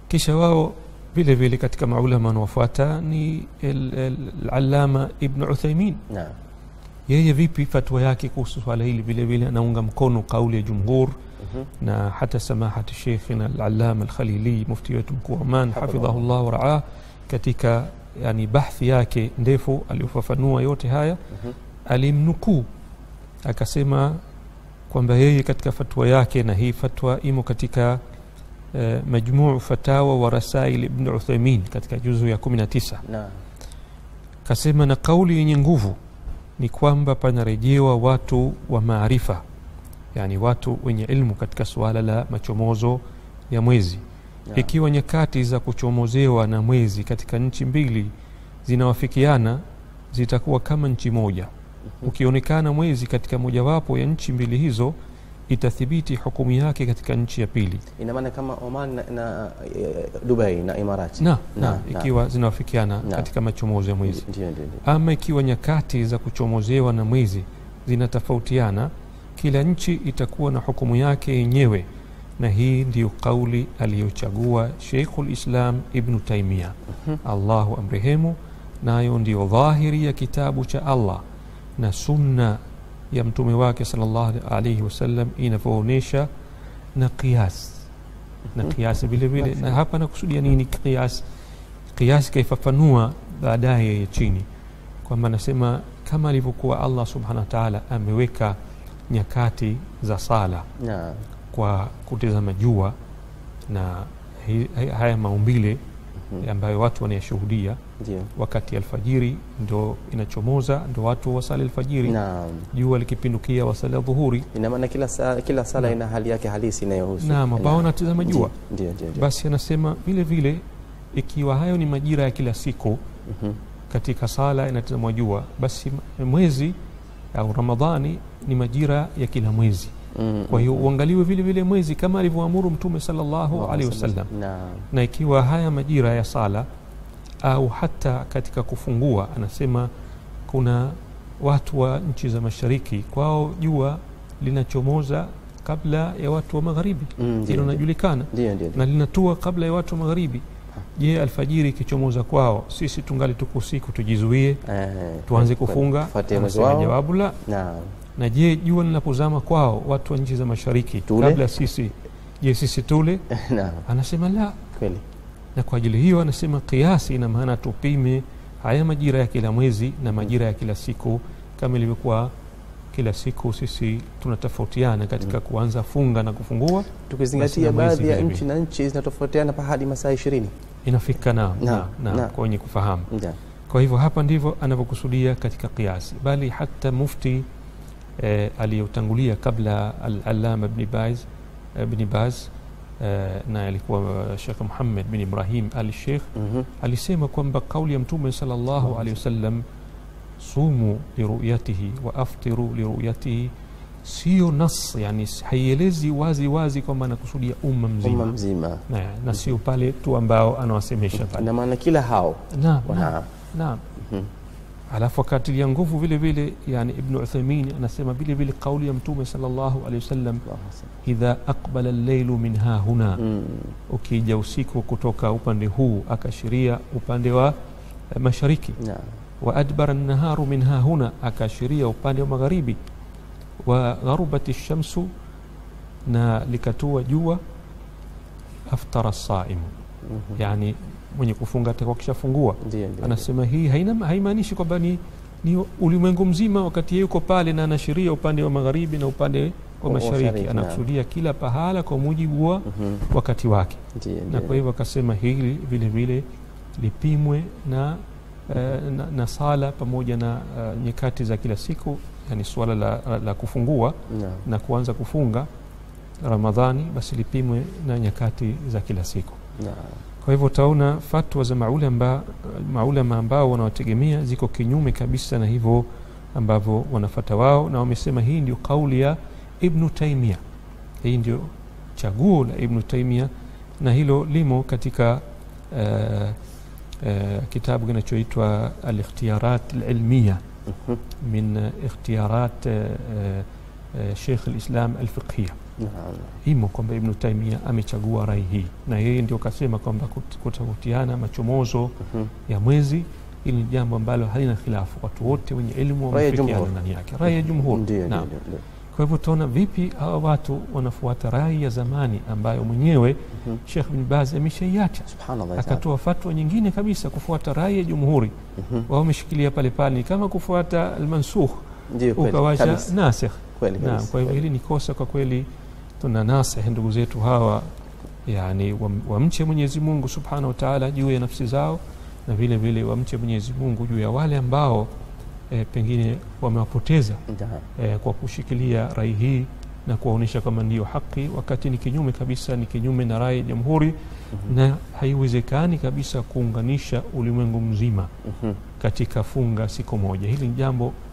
kisha wao vile vile katika maulama wanaofuata ni al-allama ibn uthaimin naam yeye vipi fatwa yake kuhusu swala hili vile vile anaunga mkono kauli ya jumhur Mhm. na hata samahati sheikhina al-allama al-khalili mufti wetu mkuu wa Oman Hafidhahu. hafidhahullah wa raah katika yani bahthi yake ndefu aliyofafanua yote haya Mhm. alimnukuu akasema kwamba yeye katika fatwa yake na hii fatwa imo katika eh, majmuu fatawa wa rasail ibn uthaimin katika juzu ya 19 naam kasema na kauli yenye nguvu ni kwamba panarejewa watu wa maarifa yani watu wenye ilmu katika suala la machomozo ya mwezi naam. ikiwa nyakati za kuchomozewa na mwezi katika nchi mbili zinawafikiana zitakuwa kama nchi moja ukionekana mwezi katika mojawapo ya nchi mbili hizo itathibiti hukumu yake katika nchi ya pili ina maana kama Oman na, na eh, Dubai na Imarati na, Na, na, na. ikiwa zinawafikiana Na. katika machomozo ya mwezi ndio ndio ndio ama ikiwa nyakati za kuchomozewa na mwezi zinatofautiana kila nchi itakuwa na hukumu yake yenyewe na hii ndiyo kauli aliyochagua Sheikhul Islam Ibnu Taimia Mhm. Allahu amrehemu, nayo ndiyo dhahiri ya kitabu cha Allah na sunna ya mtume wake sallallahu alaihi wasallam inavyoonyesha na qiyas na Mhm. qiyas vile vile na hapa nakusudia nini qiyas qiyas kaifafanua baadaye ya chini kwamba anasema kama alivyokuwa Allah subhanahu wa ta'ala ameweka nyakati za sala naam kwa kutazama jua na hi, hi, haya maumbile Mhm. ambayo watu wanayashuhudia ndio wakati alfajiri ndo inachomoza ndo watu wasali alfajiri naam jua likipindukia wasali dhuhuri ina maana kila saa, kila sala Naam. ina hali yake halisi inayohusu naam ambao wanatazama jua ndio ndio ndio basi anasema vile vile ikiwa hayo ni majira ya kila siku Mhm. katika sala inatazamwa jua basi m- mwezi au ramadhani ni majira ya kila mwezi Mhm. kwa hiyo uangaliwe vile vile mwezi kama alivyoamuru mtume sallallahu Allahumma alaihi salli- wasallam naam na ikiwa haya majira ya sala au hata katika kufungua anasema kuna watu wa nchi za mashariki kwao jua linachomoza kabla ya watu wa magharibi Mm, ndio, hilo ndio. linajulikana ndio ndio ndio. na linatua kabla ya watu wa magharibi je alfajiri ikichomoza kwao sisi tungali tuko usiku tujizuie Eh, tuanze kwa- kufunga tufuatie mwezi anasema wao jawabu la naam na je jua linapozama kwao watu wa nchi za mashariki Tule? kabla sisi je sisi tule naam anasema la kweli na kwa ajili hiyo anasema kiasi ina maana tupime haya majira ya kila mwezi na majira ya kila siku kama ilivyokuwa kila siku sisi tunatofautiana katika kuanza funga na kufungua tukizingatia Basi na mwezi baadhi ya vile nchi na nchi zinatofautiana pa hadi masaa ishirini inafika na, na, Naam, na, naam. kwa wenye kufahamu Naam. kwa hivyo hapa ndivyo anavyokusudia katika kiasi bali hata mufti eh, aliyotangulia kabla al-allama ibn baz ibn baz eh, na alikuwa Sheikh Muhammad bin Ibrahim al-Sheikh Mhm. alisema kwamba kauli ya mtume sallallahu alaihi wasallam sumu liruyatihi wa aftiru liruyatihi sio nas yani haielezi wazi wazi kwamba anakusudia umma umma mzima mzima na, na sio pale tu ambao anawasemesha pale ina maana kila hao naam wana naam naam Mhm. alafu akatilia nguvu vile vile yani ibnu uthaimin anasema vile vile kauli ya mtume sallallahu alaihi wasallam idha aqbala alleilu min hahuna Mm. ukija usiku kutoka upande huu akaashiria upande wa eh, mashariki Naam. wa adbara naharu min hahuna akaashiria upande wa magharibi wa gharubati shamsu na likatua jua aftara saimu Mhm. yani mwenye kufunga atakuwa kishafungua Ndio, ndio, anasema hii haina haimaanishi kwamba ni, ni ulimwengu mzima wakati yeye yuko pale na anashiria upande wa magharibi na upande wa Wa- mashariki mashariki, anakusudia kila pahala kwa mujibu wa Mhm. wakati wake Ndio, na ndio. kwa hivyo akasema hili vile vile lipimwe na, eh, na, na sala pamoja na uh, nyakati za kila siku yani suala la, la, la kufungua Naam. na kuanza kufunga ramadhani basi lipimwe na nyakati za kila siku Naam. kwa hivyo utaona fatwa za maulama maulama ambao wanawategemea ziko kinyume kabisa na hivyo ambavyo wanafata wao na wamesema hii ndio kauli ya ibnu taimia hii ndio chaguo la ibnu taimia na hilo limo katika uh, uh, kitabu kinachoitwa alikhtiyarat alilmiya Mhm. min uh, ikhtiyarat uh, uh, sheikh alislam alfiqhiya Naam. imo kwamba ibnu taimia amechagua rai hii na yeye ndio kasema kwamba kut- kutafautiana machomozo Mhm. ya mwezi hili ni jambo ambalo halina khilafu watu wote wenye elimu Rai ya wamefikiana jumhur. ndani yake rai ya jumhur Ndio, ndio, Naam. ndio, ndio. kwa hivyo utaona vipi hawa watu wanafuata rai ya zamani ambayo mwenyewe Mhm. Sheikh bin Baz ameshaiacha Subhanallah. ya Taala. akatoa fatwa nyingine kabisa kufuata rai ya jumhuri Mhm. wao wameshikilia pale pale ni kama kufuata almansukh Ndio kweli. ukawacha Kabisa. nasikh Kweli naam kabisa. kwa hivyo hili ni kosa kwa kweli tuna nasih ndugu zetu hawa yani wam- wamche mwenyezi mungu subhanahu wa taala juu ya nafsi zao na vile vile wamche mwenyezi mungu juu ya wale ambao e, pengine wamewapoteza Naam. e, kwa kushikilia rai hii na kuwaonyesha kama ndiyo haki wakati ni kinyume kabisa ni kinyume na rai ya jamhuri Mhm. na haiwezekani kabisa kuunganisha ulimwengu mzima Mhm. katika funga siku moja hili ni jambo